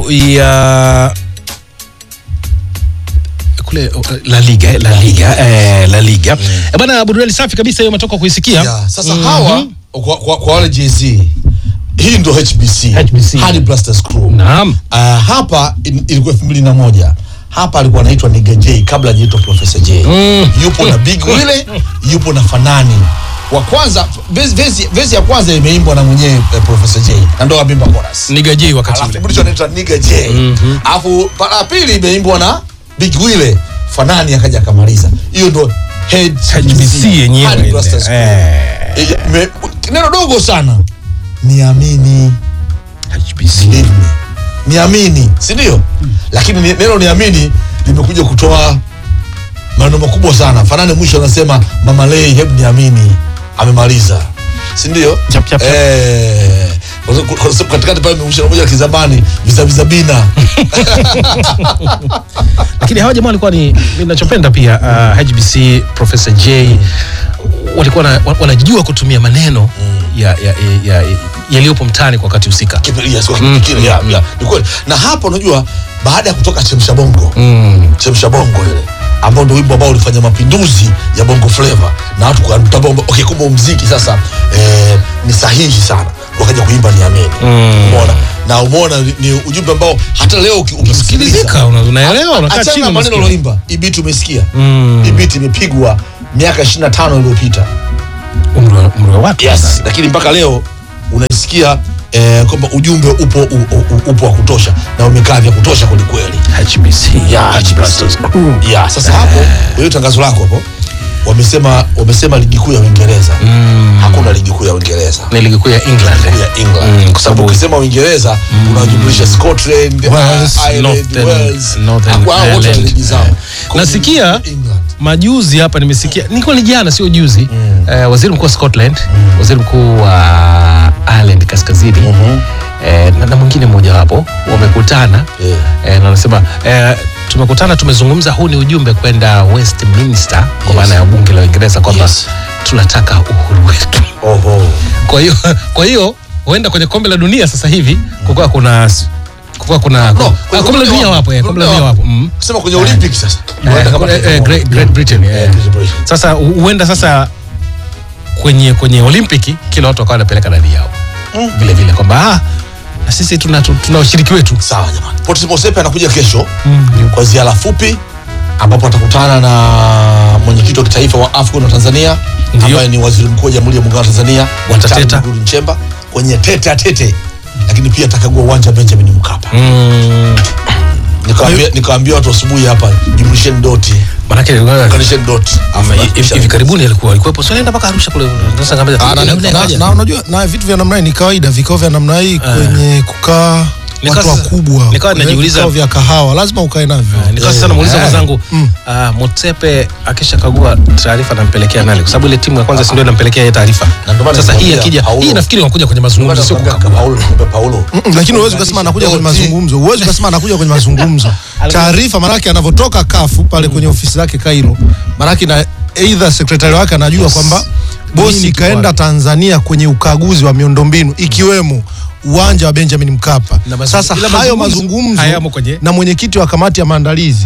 klabu ya kule uh, La Liga, eh, La Liga, eh, La Liga. Eh, bana burudani safi kabisa hiyo umetoka kuisikia. Ya, sasa hawa kwa, kwa, kwa wale JZ hii ndo HBC, HBC. Hadi Blasters Crew. Naam. Uh, hapa in, ilikuwa elfu mbili na moja hapa alikuwa anaitwa Nigga J kabla hajaitwa Professor J Mm. yupo na Big Wile yupo na Fanani wa kwanza vesi, vesi, vesi ya kwanza imeimbwa na mwenyewe eh, Professor J na ndo abimba chorus Niga J wakati alafu ule. mwisho anaitwa Nigga J alafu para ya pili imeimbwa na Big Wile Fanani akaja akamaliza hiyo ndo HBC yenyewe Hadi ile. Blasters Crew. Eh. Eh, me- neno dogo sana niamini HBC. believe me. niamini si ndio lakini ni- neno niamini limekuja kutoa maneno makubwa sana fanani mwisho anasema mama lei hebu niamini amemaliza si ndio Chap, chap, chap. Eh, kwa sababu- kwa sababu katikati pale mwisho moja kizamani vizaviza bina Lakini hawa jamaa walikuwa ni ninachopenda pia uh, HBC Professor J walikuwa na, wa- wanajua kutumia maneno ya ya ya, ya, yaliyopo mtaani kwa wakati husika. Kipindi- yes, kwa kipindi kile, ya, ya, ni kweli na hapo unajua baada ya kutoka chemsha bongo Mm. chemsha bongo ile ambao ndio wimbo ambao ulifanya mapinduzi ya bongo flava na watu kutambua kwamba okay, kumbe muziki sasa eh, ni sahihi sana wakaja kuimba niamini Mm. umeona na umeona ni, ni ujumbe ambao hata leo uki- ukisikiliza Sikilizika, una- unaelewa, unakaa achana chini na maneno unasikia. aloimba hii beat umesikia Mm. hii beat imepigwa miaka 25 iliyopita Umri wa- umri wa watu. yes lakini mpaka leo unaisikia eh, kwamba ujumbe upo u, u, upo wa kutosha na umekaa vya kutosha kwelikweli HBC. ya Blasters Crew. ya sasa hapo hiyo tangazo lako hapo wamesema wamesema ligi kuu ya Uingereza hakuna ligi kuu ya Uingereza Ni ligi kuu ya England. eh. ya England Mm, kwa kwa sababu sababu- ukisema Uingereza unajumlisha Scotland Wales, uh, Ireland Northern- Wales Northern Hakuwa hao wote wana Ireland. ligi zao Eh. Kwa hiyo Nasikia- England majuzi hapa nimesikia nilikuwa ni jana sio juzi eh, waziri mkuu wa Scotland waziri mkuu wa Ireland kaskazini eh, na, na mwingine mmoja wapo wamekutana Yeah. eh, na wanasema eh, tumekutana tumezungumza huu ni ujumbe kwenda Westminster kwa Yes. maana ya bunge la Uingereza kwamba Yes. tunataka uhuru wetu oho kwa hiyo kwa hiyo huenda kwenye kombe la dunia sasa hivi kukawa kuna kukawa kuna No, ah, kwenye kombe la dunia wapo eh, kombe la dunia wapo mm. kusema kwenye Olympic sasa Eh, Wanaenda kama eh, taifa eh, moja. Great, Great Britain, Yeah, eh. Great Britain. Sasa hu- huenda sasa kwenye kwenye Olimpiki kila watu wakawa wanapeleka dadi yao vile vile kwamba ah, na sisi tuna, tu- tuna ushiriki wetu sawa jamani Port Mosepe anakuja kesho kwa ziara fupi ambapo atakutana na mwenyekiti wa kitaifa wa AFCON wa Tanzania Ndio. ambaye ni waziri mkuu wa Jamhuri ya Muungano wa Tanzania Watateta. Daktari Mwigulu Nchemba kwenye tete a tete, lakini pia atakagua uwanja wa Benjamin Mkapa. mm, Nikawaambia nikawaambia watu asubuhi hapa, jumlisheni doti, manake unganisheni doti. ama hivi hivi karibuni alikuwa alikuwepo so alienda mpaka Arusha kule sasa ngambia Ah, na- na- na- na unajua na vitu vya namna hii ni kawaida vikao vya namna hii kwenye kukaa Nikawa watu sasa- wakubwa nikawa kwenye najiuliza- vikao vya kahawa lazima ukae navyo nikawa sasa namuuliza Eh. mwenzangu ah, Motsepe akishakagua taarifa anampelekea nani kwa sababu ile timu ya kwanza si ndio inampelekea yeye taarifa Na ndio maana sasa hii nikwambia, akija Paulo- hii nafikiri wanakuja kwenye mazungumzo sio kukagua Paulo, nikumbe Paulo. Mm, lakini huwezi ukasema anakuja kwenye Doti. mazungumzo huwezi ukasema anakuja kwenye mazungumzo taarifa maanake anavyotoka kafu pale kwenye ofisi zake Kairo maanake na either sekretari wake anajua kwamba bosi Nini kaenda kiwala? Tanzania kwenye ukaguzi wa miundombinu ikiwemo uwanja wa Benjamin Mkapa Na mazungumzo- sasa ila hayo mazungumzo mazungumzo hayamo kwenye- na mwenyekiti wa kamati ya maandalizi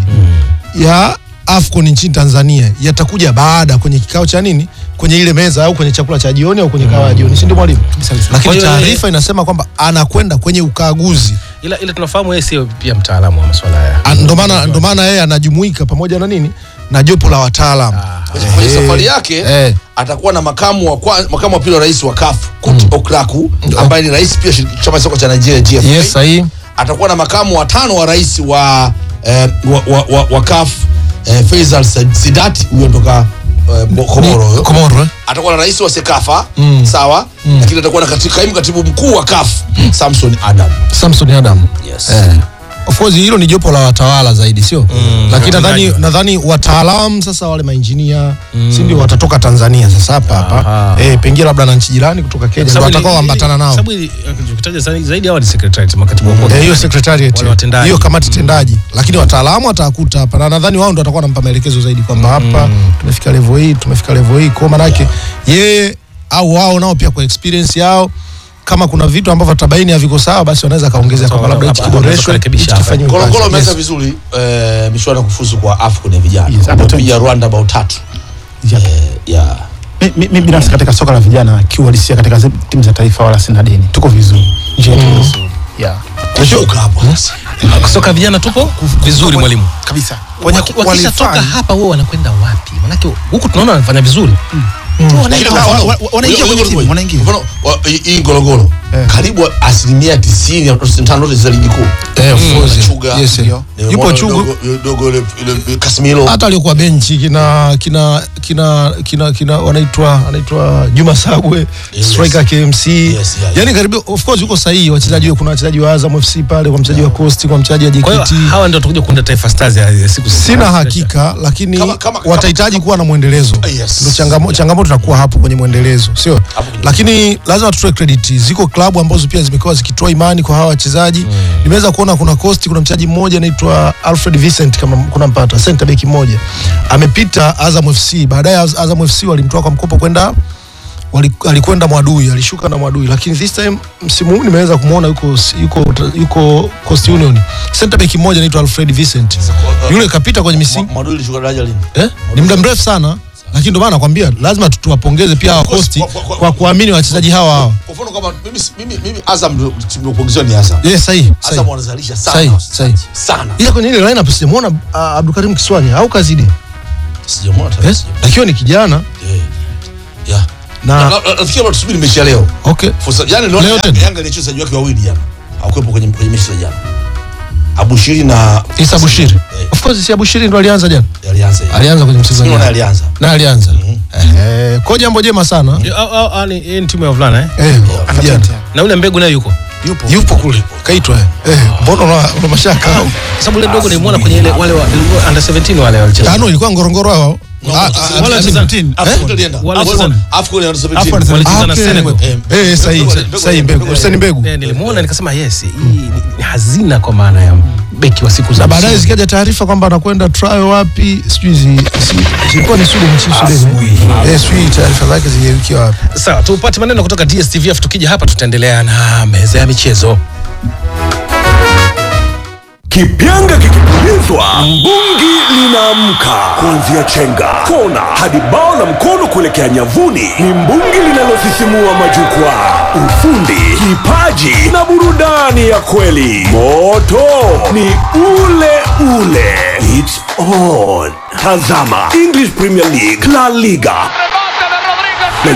ya AFCON nchini Tanzania yatakuja baada kwenye kikao cha nini kwenye ile meza au kwenye chakula cha jioni au kwenye kawa ya jioni si ndio mwalimu Kwa lakini hiyo taarifa inasema kwamba anakwenda kwenye ukaguzi ila ila tunafahamu yeye sio pia mtaalamu wa masuala haya Ah, ndo maana ndo maana yeye anajumuika pamoja na nini na jopo la wataalamu Kwenye- kwenye Eh, safari yake eh. atakuwa na makamu wa kwa, makamu wa pili wa rais wa CAF Kut Okraku ambaye ni rais pia shirikisho chama cha soka cha Nigeria GFA. yes sahihi atakuwa na makamu wa tano wa rais wa eh, wa, wa, wa, wa CAF eh, Faisal Sad- Sidat huyo toka eh, Bo- Komoro huyo. Komoro eh? atakuwa na rais wa Sekafa sawa lakini atakuwa na kati, kaimu katibu mkuu wa CAF Samson Adam Samson Adam yes. eh. of course hilo ni jopo la watawala zaidi sio lakini nadhani watendaji. nadhani wataalamu sasa wale mainjinia si ndio watatoka Tanzania sasa hapa hapa Aha. eh, pengine labda na nchi jirani kutoka Kenya ndio watakao ambatana nao sababu ili- ukitaja zaidi zaidi hawa ni secretariat makatibu wakuu Eh, hiyo secretariat Wale watendaji. hiyo kamati tendaji lakini wataalamu watakuta hapa na nadhani wao ndo watakuwa wanampa maelekezo zaidi kwamba hapa tumefika level hii tumefika level hii kwa maana yake yeye au wao nao pia kwa experience yao kama kuna vitu ambavyo tabaini haviko sawa basi wanaweza kaongezea kwamba labda hichi Hapa- hapa kiboreshwe kurekebisha hichi hapa. kifanyiwe Kolokolo kazi. ameanza Yes. vizuri eh, michuano ya kufuzu kwa AFCON ya vijana Yes, hapo wamepiga Rwanda bao tatu Yep. eh, yeah. Mi- mi mi binafsi katika soka la vijana kiuhalisia katika zi- timu za taifa wala sina deni tuko vizuri njia yetu ni nzuri yeah. Kushuka hapo sasa. soka vijana tupo vizuri mwalimu kabisa Wenye Waki- wakishatoka qualify- hapa wao wanakwenda wapi manake huku tunaona wanafanya vizuri Lakini wa- kwa mfano, wa- wa- wanaingia ngoja- kwenye ngoja- timu, ngoja. wanaingia. Mfano, wa- hii- hii Ngorongoro Eh. karibu asilimia tisini au tisini na tano zote za ligi kuu Eh, of course. Chuga. Yes, eh. Ndio. Nimemwona Yupo yule Chugu dogo- yule dogo yule- yule Casemiro hata aliokuwa benchi kina kina kina kina kina wanaitwa anaitwa Juma Sagwe Yes. striker KMC Yes, yeah, yani karibu of course yuko sahihi wachezaji kuna wachezaji wa Azam FC pale kwa mchezaji wa Coast kwa mchezaji wa kwa hiyo JKT hawa ndio watakuja kuunda taifa stars ya ya siku za- sina hakika lakini Kama- kama- kama- watahitaji kuwa na mwendelezo Yes. ndio changamo, changamoto inakuwa hapo kwenye mwendelezo sio kwenye- lakini lazima tutoe credit ziko klabu ambazo pia zimekuwa zikitoa imani kwa hawa wachezaji nimeweza kuona kuna Coast kuna mchezaji mmoja anaitwa Alfred Vincent kama kuna mpata center back mmoja amepita Azam FC baadaye Az- Azam FC walimtoa kwa mkopo kwenda wali- alikwenda Mwadui alishuka na Mwadui lakini this time msimu huu nimeweza kumwona yuko yuko yuko Coast Union center back mmoja anaitwa Alfred Vincent yule kapita kwenye misimu Mwadui ilishuka daraja lini? eh? ni muda mrefu sana lakini ndio maana nakwambia lazima tu- tuwapongeze pia hawa course, Coast kwa- kwa- kwa- kwa kuamini wachezaji hawa hawa Kwa mfano kama mimi mimi mimi Azam ndio timu inayokuongezwa ni Azam. yes sahihi Azam sahihi wanazalisha Sahi, sana. sahi. Sana. ila kwenye ile lineup sijamuona uh, Abdulkarim Kiswanya au Kazidi Sijamwona hata. yes akiwa ni kijana Eh. Yeah. na Na- na- Nafikiri watu tusubiri mechi ya leo. okay Fursa yani leo Leo Yanga- tena? Yanga ilicheza wachezaji wake wawili jana. Hawakuwepo kwenye kwenye mechi za jana. Abushiri na Isa Bushiri Eh, of course si Bushiri ndo alianza jana alianza. yeye. alianza kwenye mchezo Sio jana na alianza. na alianza eh kwa jambo jema sana Au- au- au ni hii ni timu ya vulana eh? eh Ana vijana. talent, yeah. na ule mbegu naye yuko yupo yupo kule kaitwa eh Eh, mbona una una mashaka Kwa sababu ule mdogo nilimwona kwenye ile wale wa under 17 wale walicheza tano ilikuwa ngorongoro hao No, Ah, no, ah, wale ah, wa 17 Afcon alienda. Wale Afcon- Afcon. Afcon ya under 17. Afcon ya walicheza Ah, na okay. Senegal Eh, eh sahihi Mbegu- sahihi mbegu mbegu- Hussein mbegu Eh, nilimwona nikasema yes hii ni, ni hazina kwa maana ya beki wa siku za na baadaye usoni. zikaja taarifa kwamba anakwenda trial wapi sijui zi- si- zilikuwa ni Sweden nchini Sweden eh sijui taarifa zake zigeukia wapi sawa tupate maneno kutoka DSTV afu tukija hapa tutaendelea na meza ya michezo Kipyanga kikipulizwa, mbungi linaamka. Kuanzia chenga, kona hadi bao la mkono kuelekea nyavuni, ni mbungi linalosisimua majukwaa. Ufundi, kipaji na burudani ya kweli. Moto ni ule ule. It's on. Tazama English Premier League, La Liga,